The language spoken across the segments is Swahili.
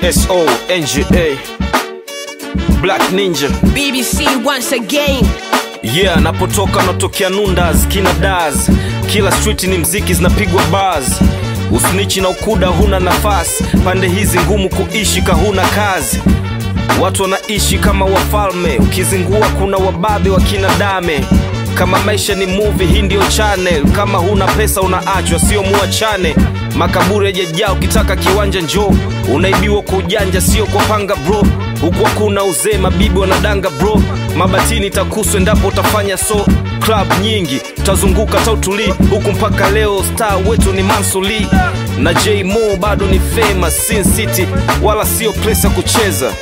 SO NGA Black Ninja BBC once again. yeah, napotoka natokea Nundas kina Daz, kila street ni mziki zinapigwa bars, usnichi na ukuda huna nafasi, pande hizi ngumu kuishi kahuna kazi Watu wanaishi kama wafalme, ukizingua kuna wababe wa kina dame. Kama maisha ni movie, hii ndio channel. Kama huna pesa unaachwa, sio muachane. Makaburi yajajaa, ukitaka kiwanja njoo. Unaibiwa kwa ujanja, sio kwa panga bro. Huku hakuna uzee, mabibi wanadanga bro. Mabatini takuswa endapo utafanya so. Club nyingi utazunguka tautuli huku mpaka leo, star wetu ni Mansuli na J Mo bado ni famous Sin City, wala sio place ya kucheza.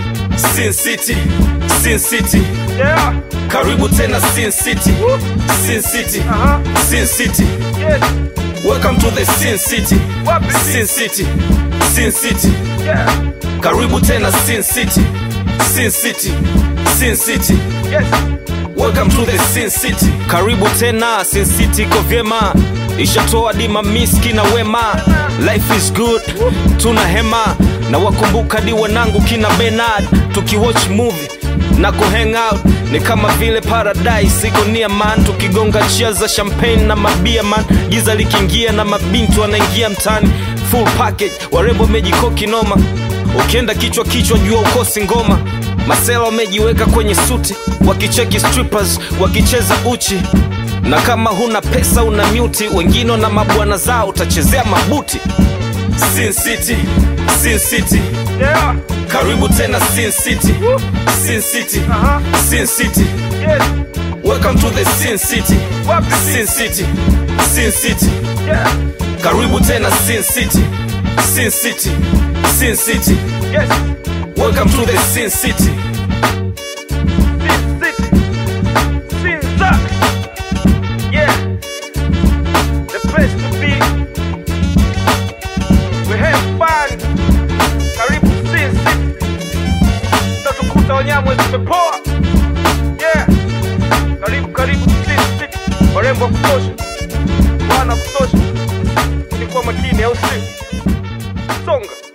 Sin City, Sin City. Yeah. Karibu tena Sin City. Sin City. Uh-huh. Sin City. Yes. Welcome to the Sin City. Wapi? Sin City. Sin City. Yeah. Karibu tena Sin City. Sin City. Sin City. Yes. Welcome to the Sin City. Karibu tena Sin City iko vyema. Ishatoa dima miski na wema. Life is good. Tuna hema na wakumbuka di wanangu kina Bernard tukiwatch movie na kuhang out ni kama vile paradise iko near man tukigonga chia za champagne na mabia man giza likiingia na mabintu wanaingia mtani full package warembo mejikoki noma ukienda kichwa kichwa jua ukosi ngoma masela wamejiweka kwenye suti wakicheki strippers wakicheza uchi na kama huna pesa una myuti wengine na mabwana zao utachezea mabuti Sin City, Sin City. Yeah. Karibu tena Sin City. Sin City. Uh-huh. Sin City. Yes. Welcome to the Sin City. Wapi? Sin City. Sin City. Yeah. Karibu tena Sin City. Sin City. Sin City. Yes. Welcome to the Sin City. Sin City. Sin Zack. Yeah. The place to be. We have fun. Karibu Sin City. Tutakuta wanyama zimepoa. Yeah. Karibu karibu Sin City. Warembo wa kutosha. Bwana wa kutosha. Ni kwa makini au si? Songa.